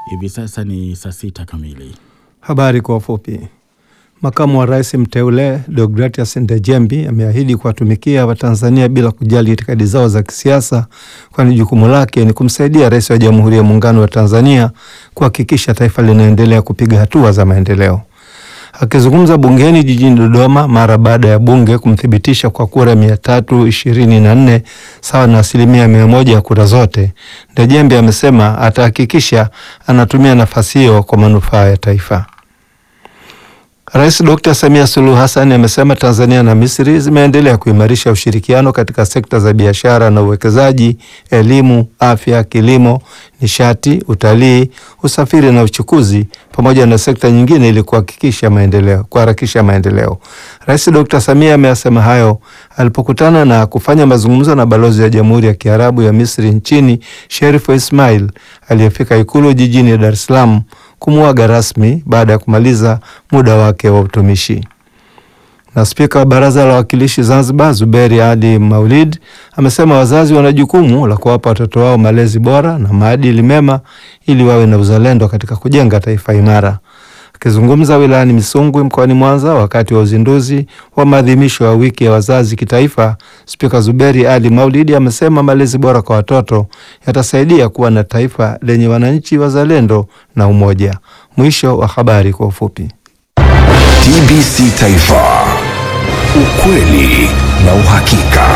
Hivi sasa ni saa sita kamili. Habari kwa ufupi. Makamu wa rais mteule Deogratias Ndejembi ameahidi kuwatumikia Watanzania bila kujali itikadi zao za kisiasa, kwani jukumu lake ni kumsaidia rais wa Jamhuri ya Muungano wa Tanzania kuhakikisha taifa linaendelea kupiga hatua za maendeleo. Akizungumza bungeni jijini Dodoma mara baada ya bunge kumthibitisha kwa kura mia tatu ishirini na nne sawa na asilimia mia moja ya kura zote, Ndejembi amesema atahakikisha anatumia nafasi hiyo kwa manufaa ya taifa. Rais Dr. Samia Suluhu Hassan amesema Tanzania na Misri zimeendelea kuimarisha ushirikiano katika sekta za biashara na uwekezaji, elimu, afya, kilimo, nishati, utalii, usafiri na uchukuzi pamoja na sekta nyingine ili kuhakikisha maendeleo, kuharakisha maendeleo. Rais Dr. Samia ameyasema hayo alipokutana na kufanya mazungumzo na balozi wa Jamhuri ya Kiarabu ya Misri nchini Sherif Ismail aliyefika Ikulu jijini Dar es Salaam kumuaga rasmi baada ya kumaliza muda wake wa utumishi. Na spika wa baraza la wawakilishi Zanzibar Zuberi Ali Maulid amesema wazazi wana jukumu la kuwapa watoto wao malezi bora na maadili mema ili wawe na uzalendo katika kujenga taifa imara. Akizungumza wilayani Misungwi mkoani Mwanza wakati wa uzinduzi wa maadhimisho ya wiki ya wazazi kitaifa, spika Zuberi Ali Maulidi amesema malezi bora kwa watoto yatasaidia kuwa na taifa lenye wananchi wazalendo na umoja. Mwisho wa habari kwa ufupi. TBC Taifa, ukweli na uhakika.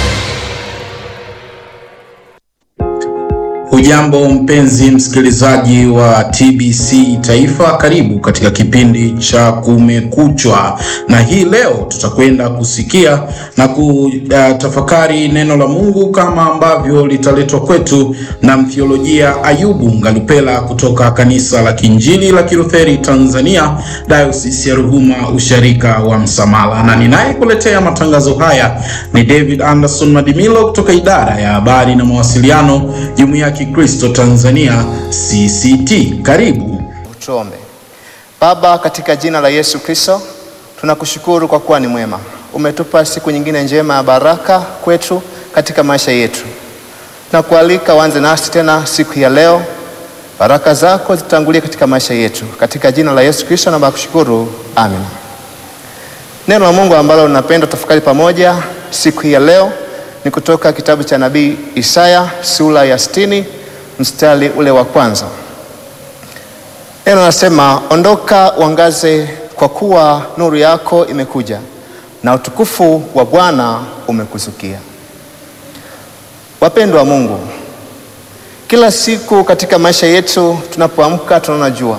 Hujambo mpenzi msikilizaji wa TBC Taifa, karibu katika kipindi cha Kumekuchwa, na hii leo tutakwenda kusikia na kutafakari neno la Mungu kama ambavyo litaletwa kwetu na mtheolojia Ayubu Ngalupela kutoka kanisa la Kiinjili la Kilutheri Tanzania, Dayosisi ya Ruvuma, usharika wa Msamala, na ninayekuletea matangazo haya ni David Anderson Madimilo kutoka idara ya habari na mawasiliano, Jumuiya ya Kristo Tanzania CCT. Karibu. Tuombe. Baba, katika jina la Yesu Kristo, tunakushukuru kwa kuwa ni mwema. Umetupa siku nyingine njema ya baraka kwetu katika maisha yetu. Tunakualika uanze nasi tena siku ya leo, baraka zako zitangulie katika maisha yetu, katika jina la Yesu Kristo na kushukuru, amen. Neno la Mungu ambalo napenda tafakari pamoja siku ya leo ni kutoka kitabu cha nabii Isaya sura ya sitini mstari ule wa kwanza. Neno nasema, ondoka uangaze, kwa kuwa nuru yako imekuja na utukufu wa Bwana umekuzukia. Wapendwa wa Mungu, kila siku katika maisha yetu tunapoamka tunaona jua.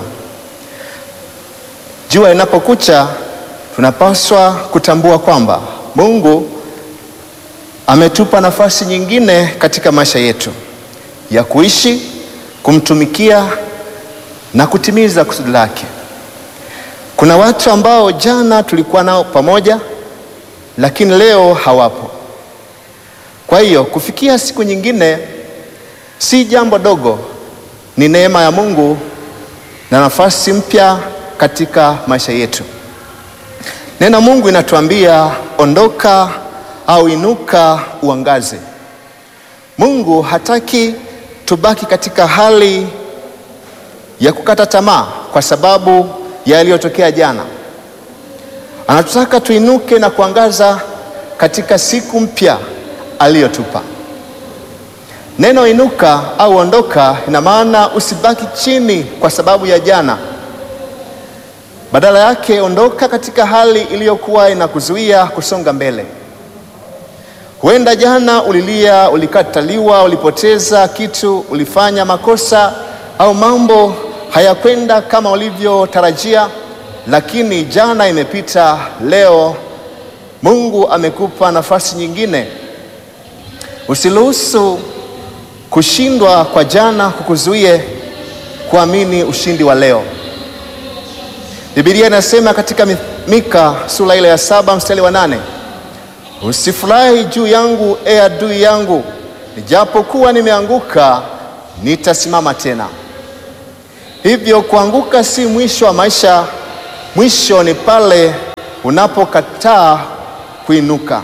Jua linapokucha tunapaswa kutambua kwamba Mungu ametupa nafasi nyingine katika maisha yetu ya kuishi, kumtumikia na kutimiza kusudi lake. Kuna watu ambao jana tulikuwa nao pamoja, lakini leo hawapo. Kwa hiyo kufikia siku nyingine si jambo dogo, ni neema ya Mungu na nafasi mpya katika maisha yetu. Neno Mungu inatuambia ondoka au inuka uangaze. Mungu hataki tubaki katika hali ya kukata tamaa kwa sababu ya yaliyotokea jana. Anatutaka tuinuke na kuangaza katika siku mpya aliyotupa. Neno inuka au ondoka ina maana usibaki chini kwa sababu ya jana. Badala yake ondoka katika hali iliyokuwa inakuzuia kusonga mbele. Huenda jana ulilia, ulikataliwa, ulipoteza kitu, ulifanya makosa au mambo hayakwenda kama ulivyotarajia, lakini jana imepita. Leo Mungu amekupa nafasi nyingine. Usiruhusu kushindwa kwa jana kukuzuie kuamini ushindi wa leo. Biblia inasema katika Mika sura ile ya saba mstari wa nane Usifurahi juu yangu, e adui yangu, nijapokuwa nimeanguka nitasimama tena. Hivyo kuanguka si mwisho wa maisha, mwisho ni pale unapokataa kuinuka.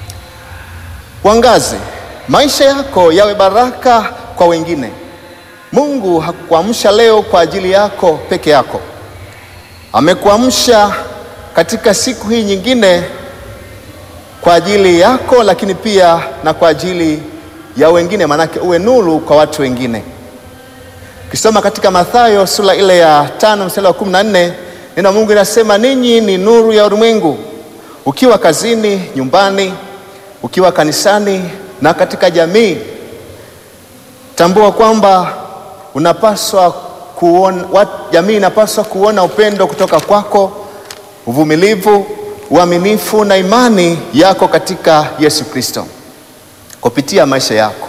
Uangaze, maisha yako yawe baraka kwa wengine. Mungu hakukuamsha leo kwa ajili yako peke yako. Amekuamsha katika siku hii nyingine kwa ajili yako, lakini pia na kwa ajili ya wengine, maanake uwe nuru kwa watu wengine. Ukisoma katika Mathayo sura ile ya tano mstari wa kumi na nne neno Mungu inasema ninyi ni nuru ya ulimwengu. Ukiwa kazini, nyumbani, ukiwa kanisani na katika jamii, tambua kwamba unapaswa kuona, wat, jamii inapaswa kuona upendo kutoka kwako, uvumilivu, uaminifu na imani yako katika Yesu Kristo kupitia maisha yako.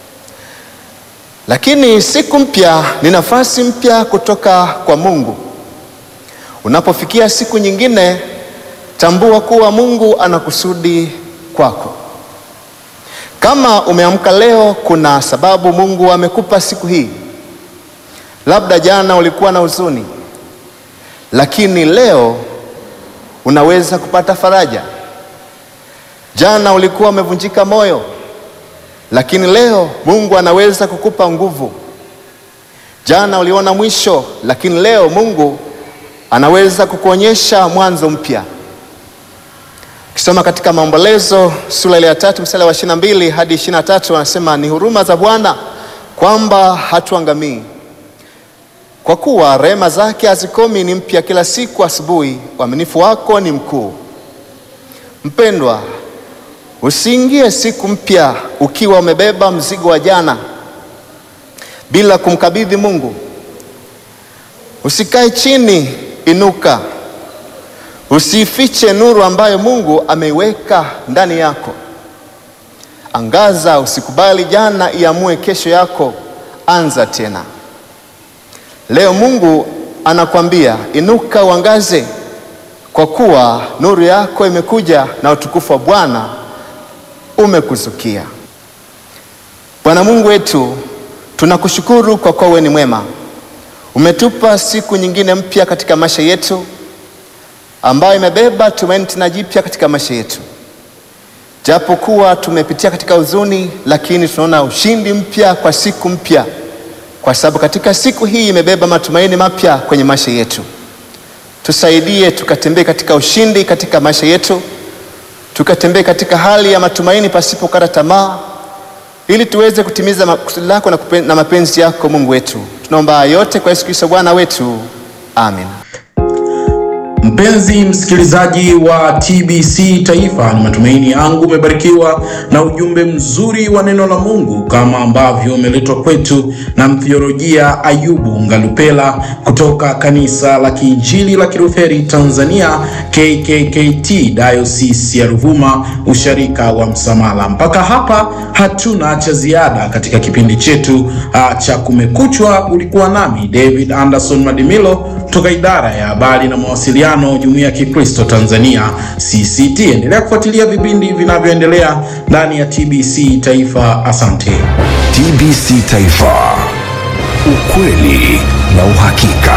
Lakini siku mpya ni nafasi mpya kutoka kwa Mungu. Unapofikia siku nyingine, tambua kuwa Mungu ana kusudi kwako. Kama umeamka leo, kuna sababu Mungu amekupa siku hii. Labda jana ulikuwa na huzuni, lakini leo unaweza kupata faraja. Jana ulikuwa umevunjika moyo, lakini leo Mungu anaweza kukupa nguvu. Jana uliona mwisho, lakini leo Mungu anaweza kukuonyesha mwanzo mpya. Ukisoma katika Maombolezo sura ile ya tatu mstari wa ishirini na mbili hadi ishirini na tatu anasema ni huruma za Bwana kwamba hatuangamii, kwa kuwa rehema zake hazikomi, ni mpya kila siku asubuhi, uaminifu wako ni mkuu. Mpendwa, usiingie siku mpya ukiwa umebeba mzigo wa jana bila kumkabidhi Mungu. Usikae chini, inuka. Usifiche nuru ambayo Mungu ameiweka ndani yako. Angaza, usikubali jana iamue kesho yako. Anza tena leo. Mungu anakwambia inuka, uangaze, kwa kuwa nuru yako imekuja na utukufu wa Bwana umekuzukia. Bwana Mungu wetu, tunakushukuru kwa kuwa wewe ni mwema. Umetupa siku nyingine mpya katika maisha yetu ambayo imebeba tumaini tena jipya katika maisha yetu. Japo kuwa tumepitia katika huzuni, lakini tunaona ushindi mpya kwa siku mpya, kwa sababu katika siku hii imebeba matumaini mapya kwenye maisha yetu. Tusaidie tukatembee katika ushindi katika maisha yetu, tukatembee katika hali ya matumaini pasipo kukata tamaa, ili tuweze kutimiza makusudi lako na, kupen, na mapenzi yako Mungu wetu. Tunaomba yote kwa Yesu Kristo Bwana wetu, amen. Mpenzi msikilizaji wa TBC Taifa, ni matumaini yangu umebarikiwa na ujumbe mzuri wa neno la Mungu kama ambavyo umeletwa kwetu na mtheolojia Ayubu Ngalupela kutoka kanisa la Kiinjili la Kilutheri Tanzania KKKT Diocese ya Ruvuma usharika wa Msamala. Mpaka hapa hatuna cha ziada katika kipindi chetu uh, cha Kumekuchwa. Ulikuwa nami David Anderson Madimilo kutoka idara ya habari na mawasiliano Jumuiya ya Kikristo Tanzania CCT. Endelea kufuatilia vipindi vinavyoendelea ndani ya TBC Taifa. Asante. TBC Taifa, ukweli na uhakika.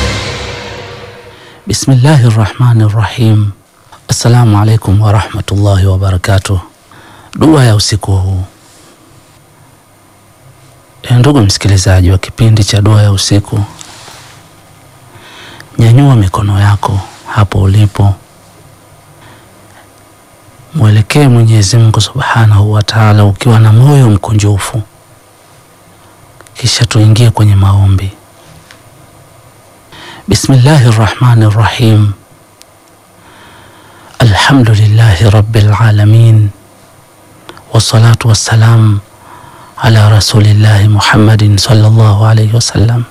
Bismillahi rahmani rahim. Assalamu alaikum warahmatullahi wabarakatuh. Dua ya usiku huu. E, ndugu msikilizaji wa kipindi cha dua ya usiku, nyanyua mikono yako hapo ulipo, mwelekee Mwenyezi Mungu subhanahu wa taala ukiwa na moyo mkunjufu, kisha tuingie kwenye maombi. Bismillahi rahmani rahim. Alhamdulillahi rabbil alamin wassalatu wassalam ala rasulillahi Muhammadin sallallahu alayhi wasallam.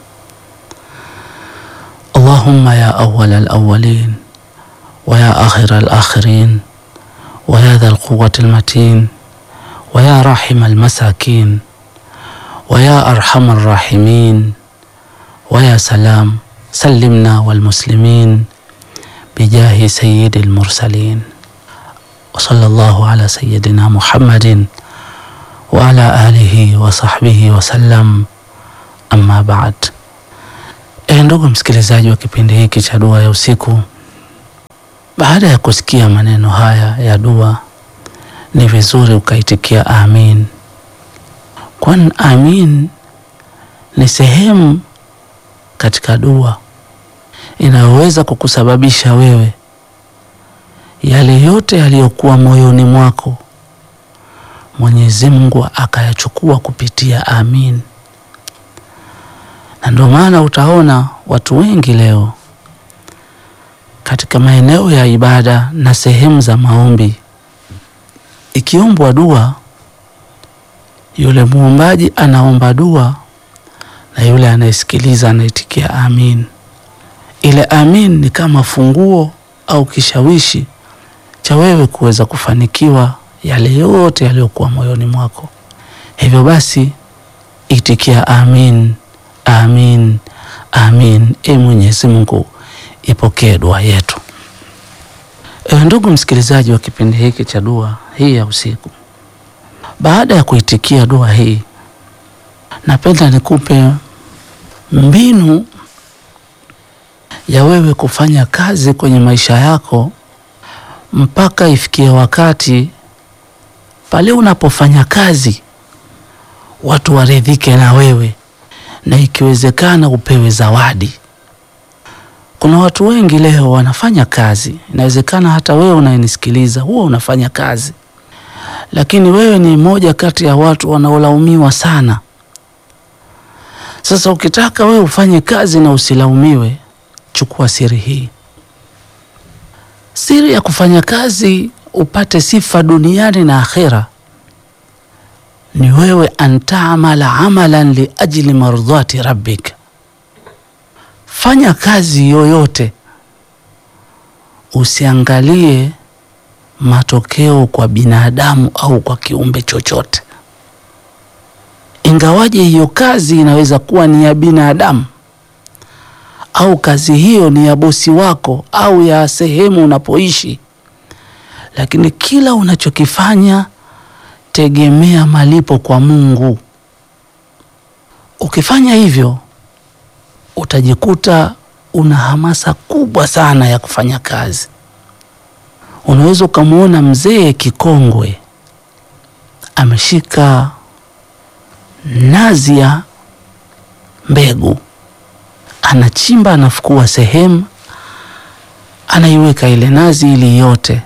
Allahumma ya awwal alawwalin wa ya akhir alakhirin wa ya dha alquwwati almatin wa ya rahim almasakin wa ya arham arrahimin wa ya salam sallimna walmuslimin bijahi sayyidi almursalin wa sallallahu ala sayyidina Muhammadin wa ala alihi wa sahbihi wa sallam, amma ba'd. E, ndugu msikilizaji wa kipindi hiki cha dua ya usiku, baada ya kusikia maneno haya ya dua, ni vizuri ukaitikia amin, kwani amin ni ni sehemu katika dua inayoweza kukusababisha wewe yale yote yaliyokuwa moyoni mwako Mwenyezi Mungu akayachukua kupitia amin. Na ndio maana utaona watu wengi leo katika maeneo ya ibada na sehemu za maombi, ikiombwa dua, yule muombaji anaomba dua na yule anayesikiliza anaitikia amin. Ile amin ni kama funguo au kishawishi cha wewe kuweza kufanikiwa yale yote yaliyokuwa moyoni mwako. Hivyo basi, itikia amin, amin, amin. E Mwenyezi Mungu, ipokee dua yetu. E, ndugu msikilizaji wa kipindi hiki cha dua hii ya usiku, baada ya kuitikia dua hii, napenda nikupe mbinu ya wewe kufanya kazi kwenye maisha yako mpaka ifikie wakati pale unapofanya kazi watu waridhike na wewe, na ikiwezekana upewe zawadi. Kuna watu wengi leo wanafanya kazi, inawezekana hata wewe unayenisikiliza huwa unafanya kazi, lakini wewe ni mmoja kati ya watu wanaolaumiwa sana. Sasa ukitaka wewe ufanye kazi na usilaumiwe, chukua siri hii. Siri ya kufanya kazi upate sifa duniani na akhera ni wewe antamala amalan liajli mardhati rabbik. Fanya kazi yoyote, usiangalie matokeo kwa binadamu au kwa kiumbe chochote, ingawaje hiyo kazi inaweza kuwa ni ya binadamu au kazi hiyo ni ya bosi wako au ya sehemu unapoishi, lakini kila unachokifanya tegemea malipo kwa Mungu. Ukifanya hivyo, utajikuta una hamasa kubwa sana ya kufanya kazi. Unaweza ukamwona mzee kikongwe ameshika nazi ya mbegu anachimba anafukua sehemu anaiweka ile nazi ili yote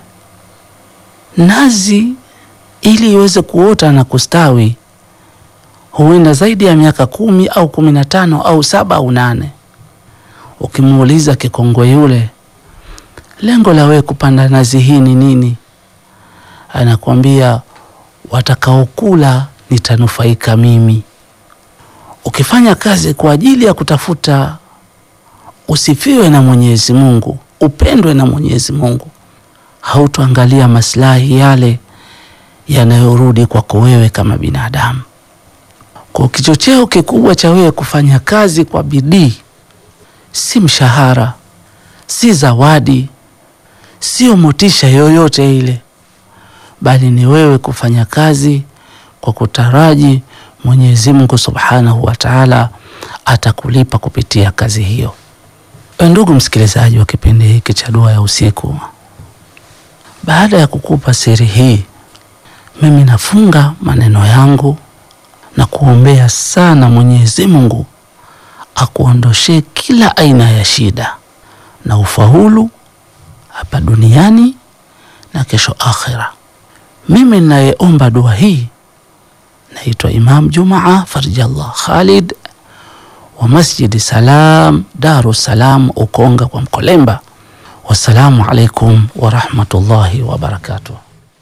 nazi ili iweze kuota na kustawi huenda zaidi ya miaka kumi au kumi na tano au saba au nane. Ukimuuliza kikongwe yule, lengo la wewe kupanda nazi hii ni nini? Anakwambia, watakaokula nitanufaika mimi. Ukifanya kazi kwa ajili ya kutafuta usifiwe na Mwenyezi Mungu, upendwe na Mwenyezi Mungu, hautoangalia maslahi yale yanayorudi kwako wewe kama binadamu. Kwa kichocheo kikubwa cha wewe kufanya kazi kwa bidii si mshahara, si zawadi, sio motisha yoyote ile, bali ni wewe kufanya kazi kwa kutaraji Mwenyezi Mungu Subhanahu wa Ta'ala atakulipa kupitia kazi hiyo. Ndugu msikilizaji wa kipindi hiki cha dua ya usiku, baada ya kukupa siri hii, mimi nafunga maneno yangu na kuombea sana Mwenyezi Mungu akuondoshee kila aina ya shida na ufaulu hapa duniani na kesho akhira. Mimi ninayeomba dua hii naitwa Imam Jumaa Farjallah Khalid wa Masjidi Salam Daru Salam Ukonga kwa Mkolemba. Wassalamu alaikum warahmatullahi wabarakatuh.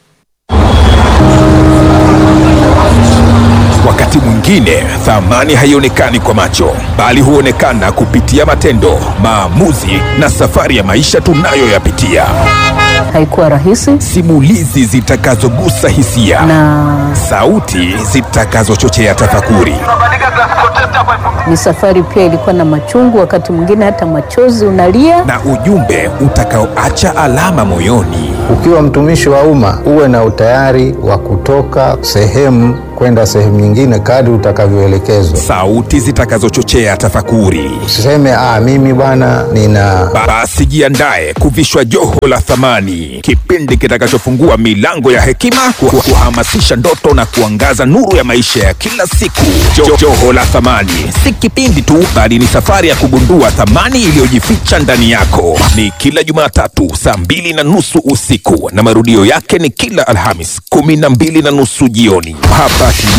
Wakati mwingine thamani haionekani kwa macho, bali huonekana kupitia matendo, maamuzi na safari ya maisha tunayoyapitia. Haikuwa rahisi Simulizi zitakazogusa hisia na sauti zitakazochochea tafakuri. ni safari pia ilikuwa na machungu, wakati mwingine hata machozi unalia. na ujumbe utakaoacha alama moyoni. Ukiwa mtumishi wa umma uwe na utayari wa kutoka sehemu kwenda sehemu nyingine kadri utakavyoelekezwa. sauti zitakazochochea tafakuri. Usiseme ah, mimi bwana nina Basi jiandae kuvishwa joho la thamani, kipindi kitakachofungua milango ya hekima, ku- kuhamasisha ndoto na kuangaza nuru ya maisha ya kila siku. Jo, joho la thamani si kipindi tu, bali ni safari ya kugundua thamani iliyojificha ndani yako. Ni kila Jumatatu saa mbili na nusu usiku na marudio yake ni kila Alhamis kumi na mbili na nusu jioni hapa